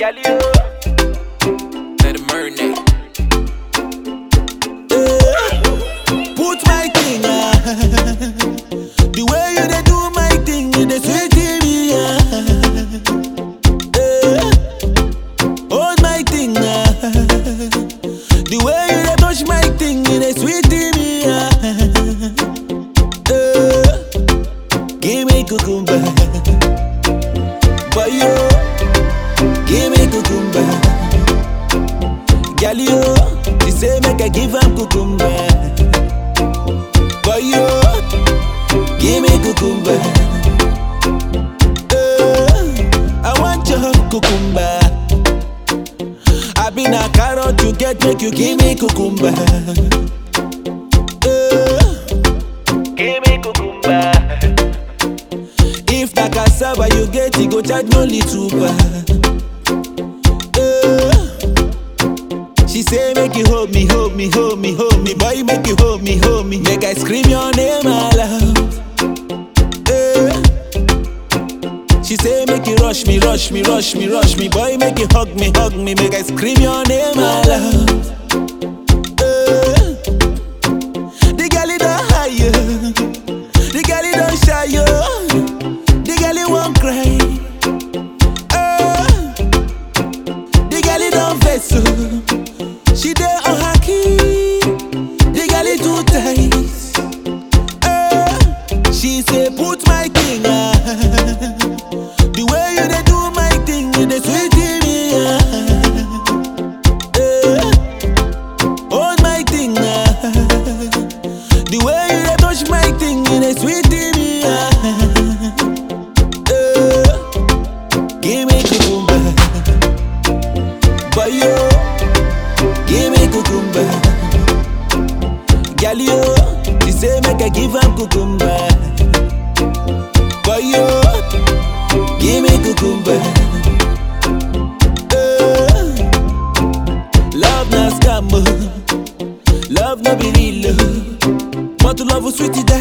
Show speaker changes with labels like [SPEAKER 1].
[SPEAKER 1] Girl, you
[SPEAKER 2] Let it marinate.
[SPEAKER 3] Put my thing ah. The way you dey do my thing, you dey sweet me ah. Eh. Hold my thing ah. The way you dey touch my thing, you dey sweet me ah. Eh. Give me cucumber, boy yo. Give me cucumber, girl yo. She say make I give am cucumber. Boy, yo, give me cucumber. Eh, I want your cucumber. I been a carrot you get, make you give me cucumber. Eh,
[SPEAKER 1] give me cucumber.
[SPEAKER 3] if na cassava you get, you go charge me only two bar. Eh, she say make you hold me, hold me, hold me, hold me, boy make you hold me, hold me, make I scream your name aloud. Eh. She say make you rush me, rush me, rush me, rush me, boy make you hug me, hug me, make I scream your name aloud. Eh. The girl it don't hire, the girl it don't shy yo, the girl it won't cry. Eh. The girl it don't vex so. She dey on her key. The girl is too tight. Eh, she say put my thing ah. The way you dey do my thing, you dey sweet me ah. Eh, hold my thing ah. The way you dey touch my thing, you dey sweet me ah. Eh, give me cucumber, boy yo. Give me cucumber. Girl, yo, she say make I give am cucumber. Boy, yo, give me cucumber. Eh, love na scam, oh. love no be real. oh. Want to love you sweetie